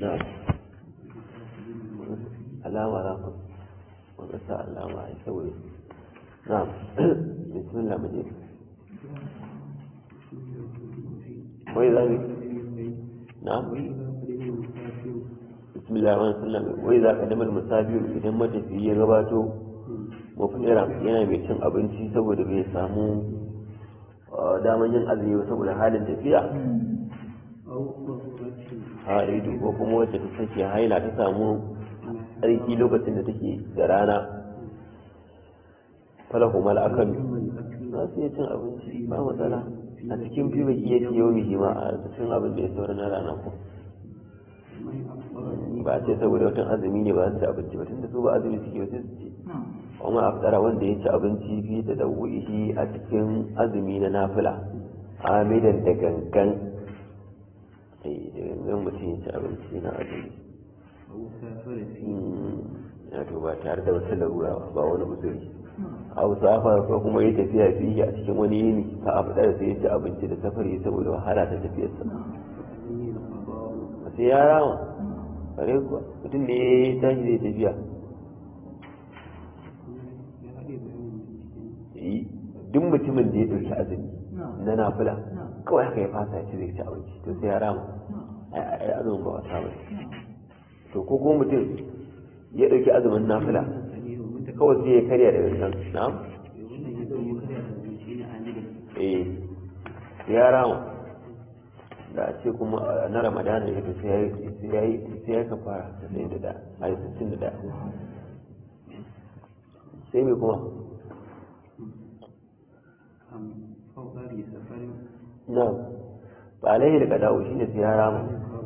na alama za ku wanda sa alama a saboda na bismillah mu je wai za mu na bismillah wa sallam wai za ka damar musafiru idan matafiyi ya gabato mafira yana mai cin abinci saboda bai samu daman yin azumi ba saboda halin tafiya haidu ko kuma wacce ta take haila ta samu tsarki lokacin da take da rana falahu mal akalu za su iya cin abinci ba matsala a cikin fi baki ya ce yau ma a cikin abin da ya saura na rana ko ba a ce saboda watan azumi ne ba su ci abinci ba tunda su ba azumi suke wasu su ci kuma aftara wanda ya ci abinci fi da dawuhi a cikin azumi na nafila amidan da gangan da gangan mutum ya ci abinci na azumi ya to ba tare da wata larura ba wani uzuri a safar ko kuma ya tafiya fiye a cikin wani yini ka abu da sai ya ci abinci da safari saboda wahala ta tafiyarsa sai ya rama kare kuwa mutum ne ya tashi zai tafiya duk mutumin da ya ɗauki azumi na nafila kawai haka ya fasa ya ci zai ci abinci to sai ya rama ai azumin ba wasa ba to ko kuma mutum ya ɗauki azumin nafila kawai sai ya karya da gangan na'am eh ya rama da a ce kuma na ramadana ya fi sai ya kafara da sai da da a yi sittin da da sai mai kuma na ba alaihi da kadawo shi ne sai ya rama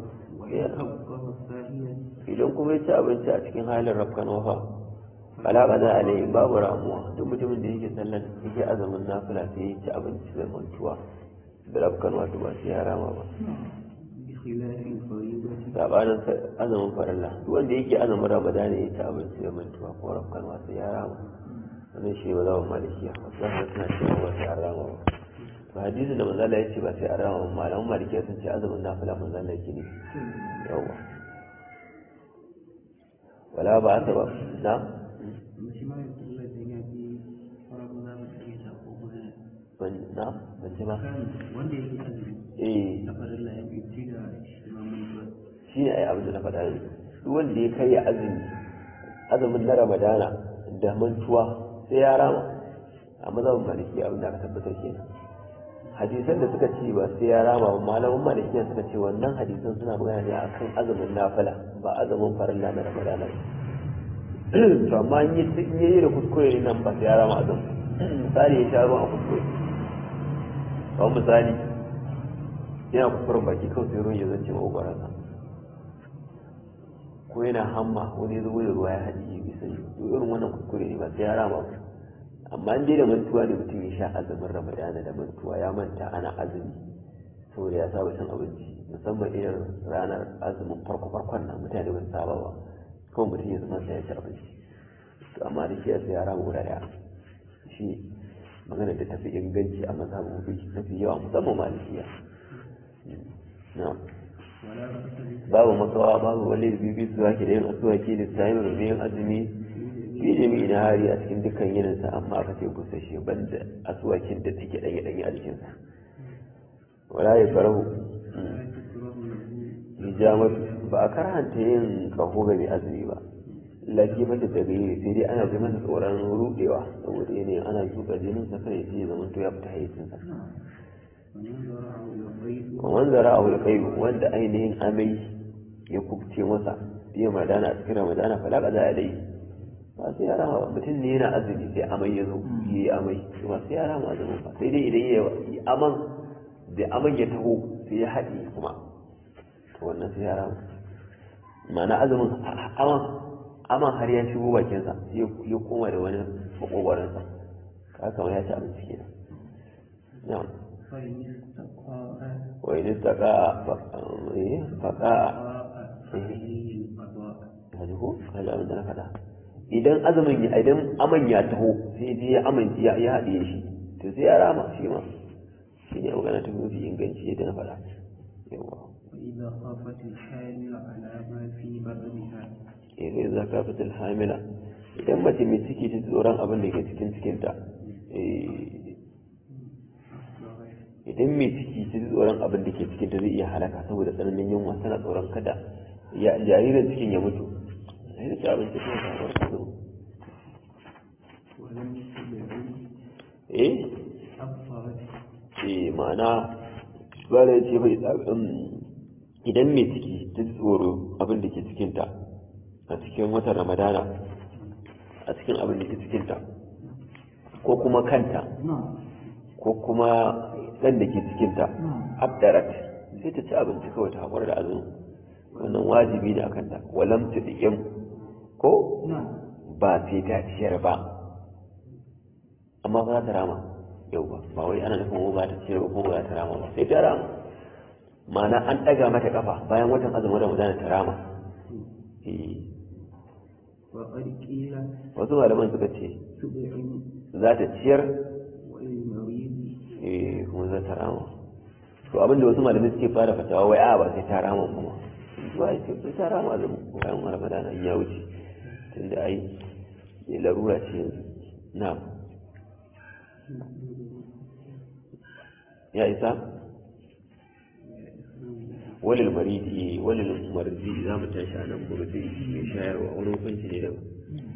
idan kuma ya ci abinci a cikin halin rafkan wafa fala ba za a alaihi babu ramuwa duk mutumin da yake sallan yake azumin nafila sai ya ci abinci da mantuwa da rafkan wato ba sai ya rama ba sabanin azumin farilla duk wanda yake azumin ramadana ya ci abinci da mantuwa ko rafkan wato ya rama wannan shi ba za mu malikiya wasu hana suna cewa ba sai an rama ba to hadisin da manzala ya ce ba sai an rama ba malaman malikiya sun ce azumin nafila manzala yake ne yawa wala ba ta ba na na ban ji ba wanda yake azumi eh na farilla ya fi ci da imamun shi ne ai abin da na faɗa ne duk wanda ya karya azumi azumin na ramadana da mantuwa sai ya rama a mazhabin maliki abin da aka tabbatar kenan hadisan da suka ce ba sai ya rama ba malaman malikiya suka ce wannan hadisan suna magana ne akan azumin nafila ba azumin farilla na ramadana ba to amma in yi in yi da kuskure ne nan ba sai ya rama azumin misali ya sha ruwan a kuskure kawai misali yana kuskuren baki kawai sai ruwan ya zance maƙogwaransa ko yana hamma wani zubo da ruwa ya haɗi bai sani to irin wannan kuskure ne ba sai ya rama ba amma in dai da mantuwa ne mutum ya sha azumin ramadana da mantuwa ya manta ana azumi saboda ya saba cin abinci musamman irin ranar azumin farko farkon nan mutane ba su saba ba kawai mutum ya zama sai ya ci abinci to amma da shi sai ya rama guda ɗaya shi magana da tafi inganci a mazhabobi mafi yawa musamman malikiya na'am babu makawa babu wani bibi su zaki da yin asuwaki da sayin rubin azumi fi jami'i na hari a cikin dukkan yininsa amma aka ce busashe banda asuwakin da take ɗanye ɗanye a jikinsa wala ya farahu hijamatu ba a karhanta yin kaho ga mai azumi ba lafi mata da gani sai dai ana ji masa tsoron rudewa saboda yanayin ana zuba jinin sa kai sai ya zama to ya fita hayyacinsa ومن ذراه القيء وند ainihin amai ya kubce masa biya madana a cikin ramadana fala kaza alai ba sai ya rama mutum ne yana azumi sai amai ya zo ya yi amai ba sai ya rama azumin ba sai dai idan ya yi aman da aman ya taho sai ya haɗe kuma to wannan sai ya rama ma'ana azumin aman aman har ya shigo bakinsa sai ya koma da wani makogwaransa ka kama ya ci abinci kenan na'am وإن استقاء فقاء هذا هذا abin da na faɗa idan azumin ya idan aman ya taho sai je ya amince ya ya haɗe shi to sai ya rama shi ma shi ne magana ta mafi inganci yadda na faɗa yawa إذا خافت الحامل على ما في بطنها eh za ka fitar hamila idan mace mai ciki ta ji tsoron abin da ke cikin cikinta eh, idan mai ciki ta ji tsoron abin da ke cikinta zai iya halaka saboda tsananin yunwa tana tsoron kada ya jaririn cikin ya mutu sai da ci abinci kuma ta haɓar ta zo ولم تدعي eh أفضلت eh ma'ana bara ya ce bai idan mai ciki ta ji tsoro abin da ke cikinta a cikin watan ramadana a cikin abin da ke cikinta ko kuma kanta نعم ko kuma ɗan da ke cikinta abdarat sai ta ci abinci kawai ta haƙura da azumi wannan wajibi ne a kanta walam ta ɗiƙin ko نعم ba sai ta ciyar ba amma ba za ta rama yau ba ba wai ana nufin ba ta ciyar ba ko ba za ta rama ba sai ta rama ma'ana an ɗaga mata kafa bayan watan azumin ramadana ta rama Eh, وقد قيل wasu malaman suka ce تدعي za ta ciyar وللمريض eh kuma za ta rama to abinda wasu malamai suke fara fatawa wai a ba sai ta rama kuma ba sai sai ta rama azumin bayan ramadana in ya wuce tunda ai ya larura ce yanzu na ya isa walil maridi walil maridi za mu tashi a nan gobe sai mai shayarwa wani hukunci ne daban